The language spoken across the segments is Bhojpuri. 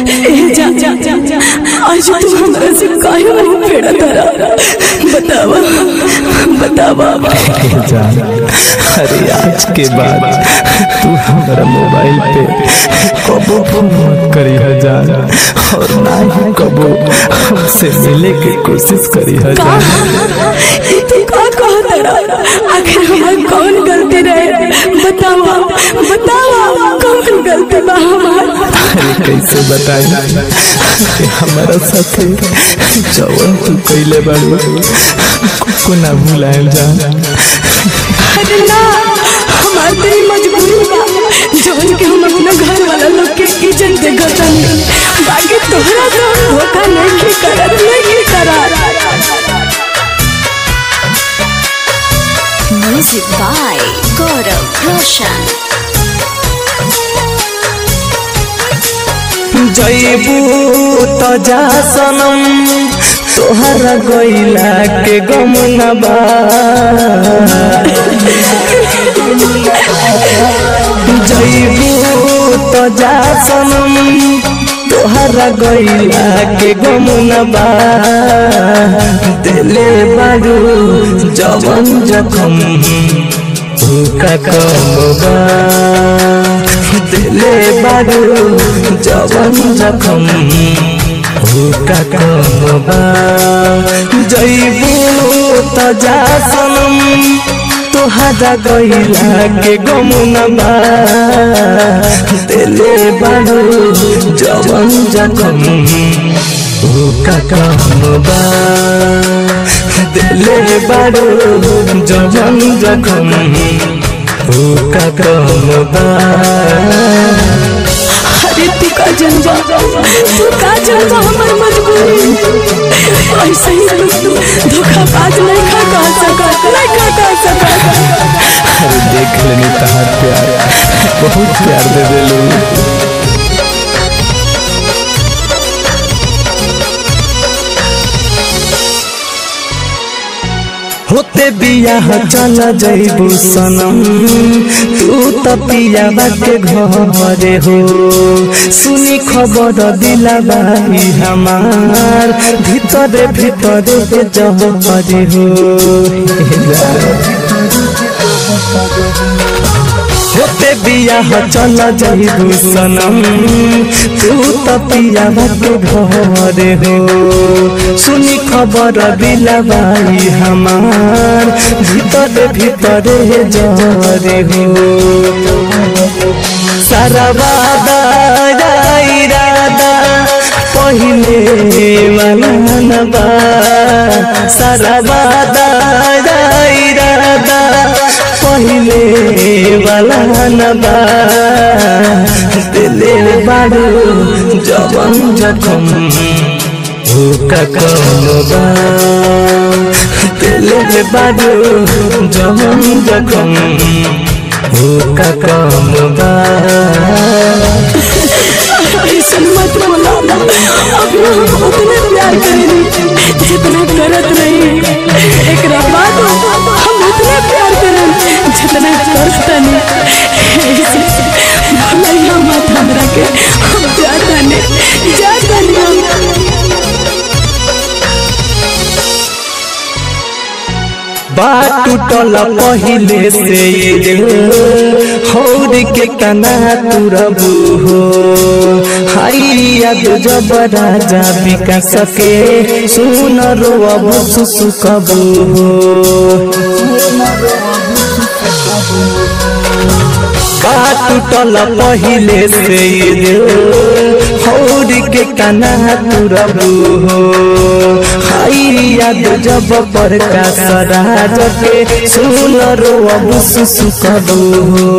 ए जा जा जा जा आज तू हमरा से काहे मुंह फेड़ा तारा बतावा बतावा जान अरे आज के बाद तू हमारा मोबाइल पे कबो फोन मत करी जान और ना ही कबो हमसे मिले की कोशिश करी जान ई तू का कह तारा आखिर हमार कौन गलती रहे बतावा बतावा कौन गलती बा हमार अरे कैसे बताई कि हमारा साथे जवन तू कैले बाड़ू को ना भुलाएल जान अरे ना हमार तेरी मजबूरी बा जवन के हम अपना घर वाला लोग के इज्जत दे गतनी बाकी तोहरा तो धोखा नहीं करत नहीं करत Music by Gaurav Roshan. जैबू तो जा सनम तोहरा गैला के गम न बा जैबू तो जा सनम तोहरा गैला के गम न बा दिले बारू जवन जखम का कम बा दिले बारू जवन जखम का कम बा जैबू तो जा सनम तोहरा गैला के गम न बा दिले बारू जवन जखम का कम बा दिले बारू जवन जखम का कम बा अरे तू का जनबा तू का जनबा हमर मजबूरी ऐसे ही तू धोखा बाज नहीं खा कह सकत नहीं खा कह सकत अरे देख लेनी तहार प्यार बहुत प्यार दे देलू होते बियाह चल जैबू सनम तू त पियाबा के घरे हो सुनी खबर दिला बाई हमार भीतरे भीतरे के जहरे हो होते बियाह चल जैबू सनम तू त पियाबा के घरे हो सुनी खबर दिला बाई हमार भीतरे भीतरे जरे हो सारा वादा इरादा पहिले वाला नबा सारा वादा इरादा पहिले वाला नबा दिले बारू जवन जखम का कम बा दिले बारू जवन जखम का कम बा ऐसे मत बोला अब हम उतने प्यार करेंगे जितना करत रही एक बाद हम उतने प्यार करें जितना करता नहीं ऐसे भलाइया मत हमरा के हम जाता नहीं जाता नहीं बात टूटल पहिले से ये हौर के कना तुरबू हो हाई याद जब राजा विकास के सुन रो अब सुसुकबू हो बात टूटल पहिले से ये हौर के कना तुरबू हो हाई याद जब पर का सराज के सुन रो अब सुसुकबू हो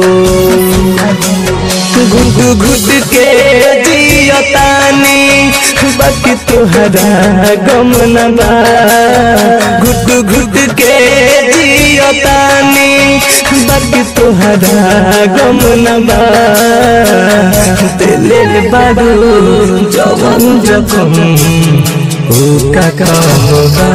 घुट घुट के जियतानी बाकी तुहरा गम न बा घुट घुट के जियतानी बाकी तुहरा गम न बा दिले बारू जवन जखम का काम बा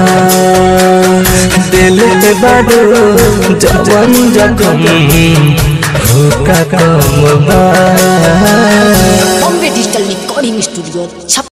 दिल में बारू जवन जखम का काम बा Bombay digital record recording studio छप